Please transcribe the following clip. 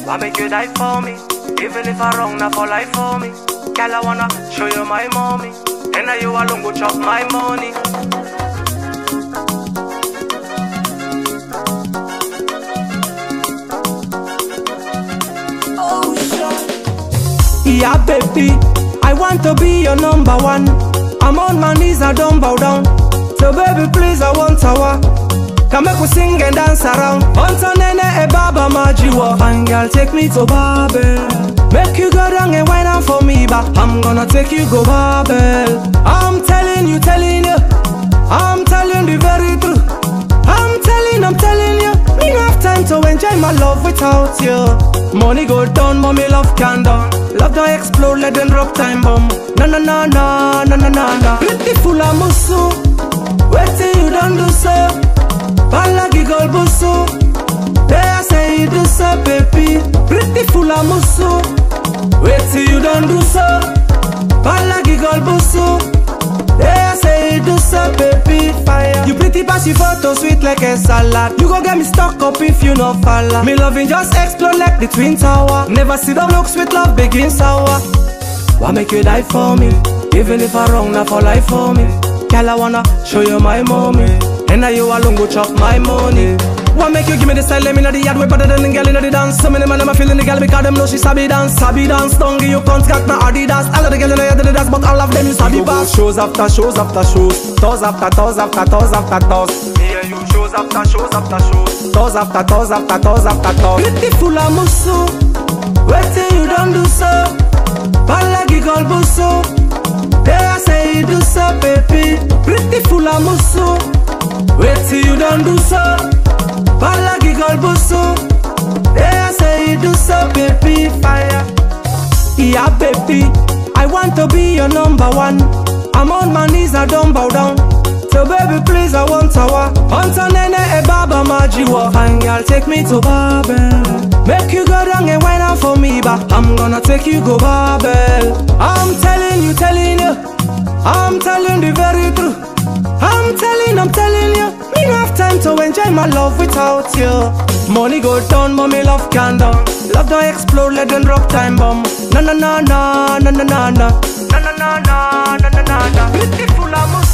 Why make you die for me? Even if I wrong, not for life for me. Girl, I wanna show you my mommy. And now you alone go chop my money. Yeah, baby, I want to be your number one. I'm on my knees, I don't bow down. So, baby, please, I want our. Come make we sing and dance around. Onto nene e baba majiwa. Fine girl, take me to Babel. Make you go down and wine out for me, but I'm gonna take you go Babel. I'm telling you, telling you, I'm telling the very truth. I'm telling, I'm telling you, me no have time to enjoy my love without you. Money go down, mommy love can down. Love don't explode, let them drop time bomb. Na na na na na na na na. Beautiful amusu, waiting you don't do so. Balagi girl busu, there I say you do so, baby. Beautiful amusu, waiting you don't do so. Balagi girl busu. Yeah, I say you do so, baby, fire. You pretty pass your photo sweet like a salad. You go get me stuck up if you no follow. Me loving just explode like the twin tower. Never see them look sweet, love begin sour. Why make you die for me? Even if I wrong, not for life for me. Girl, I wanna show you my mommy. And now you alone go chop my money. Why make you give me the style? Let me know the yard way better than the girl in the dance. So many man them a feeling the girl because them know she sabi dance, sabi dance. Don't give you contact na Adidas. All of the girls in the yard they dance, but all of them you sabi bass. Shows after shows after shows, tours after tours after tours after tours. Me and you shows after shows after shows. Tours after tours after tours after tours. Beautiful amusu, waiting you don't do so. Balagi girl busu, there I say you do so, baby. Beautiful amusu, waiting you don't do so. Balagi girl busu, there I say you do so, baby. Fire. Yeah, baby, I want to be your number one. I'm on my knees, I don't bow down. So baby, please, I want our Hunter nene e baba majiwa Fine girl, take me to Babel Make you go down and wine out for me But I'm gonna take you go Babel I'm telling you, telling you I'm telling the very truth I'm telling, I'm telling you Me no have time to enjoy my love without you Money go down, mommy love can down Love don't explode, let them drop time bomb Na na na na na na na na Na na na na na na na na Beautiful amus